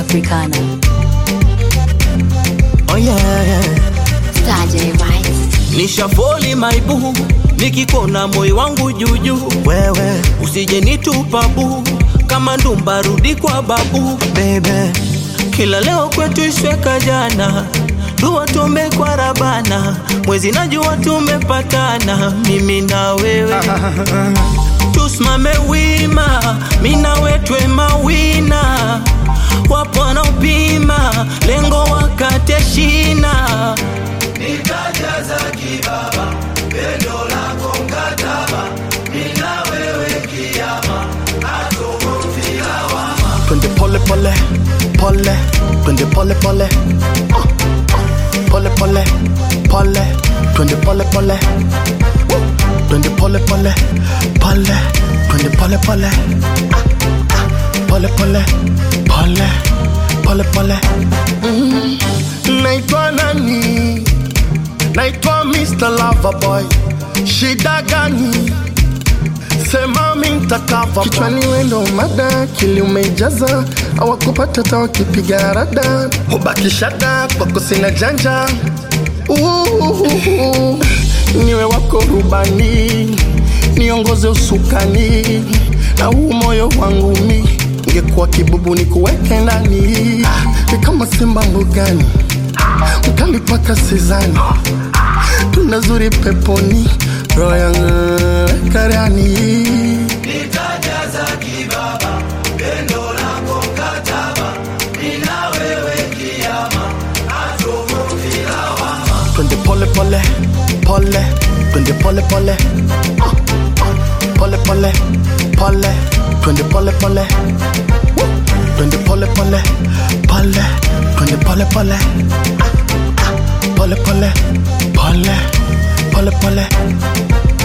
Africana. Oh yeah, yeah. Saturday Vibes. nishafoli maibu nikikona moyo wangu juujuu Wewe usije nitupa bu kama ndumba rudi kwa babu baby, kila leo kwetu ishweka jana dua tume kwa rabana mwezi najua tumepatana mimi na wewe tusimame wima mina wetwe mawina wapo wanaopima lengo wakate shina twende pole pole pole, twende pole pole, Ah, ah. pole pole pole, twende pole pole, Woo. twende pole pole pole, twende pole pole, Ah, ah. pole pole pole, pole pole. Mm. Naitwa nani? Naitwa Mr. Loverboy. Shida gani? Sema mintakava kichwani wendo mada kili umeijaza awakupata ta wakipiga rada hubakishada kwako sina janja Uhuhu. niwe wako rubani niongoze usukani na huu moyo wangu mi ngekuwa kibubu ni kuweke ndani ni kama simba mbugani mkali paka sizani tunazuri peponi roho yangu karani twende pole pole pole twende pole pole Ah, ah. pole pole pole twende pole pole Woo. twende pole pole pole twende pole pole Ah, ah. pole pole pole pole pole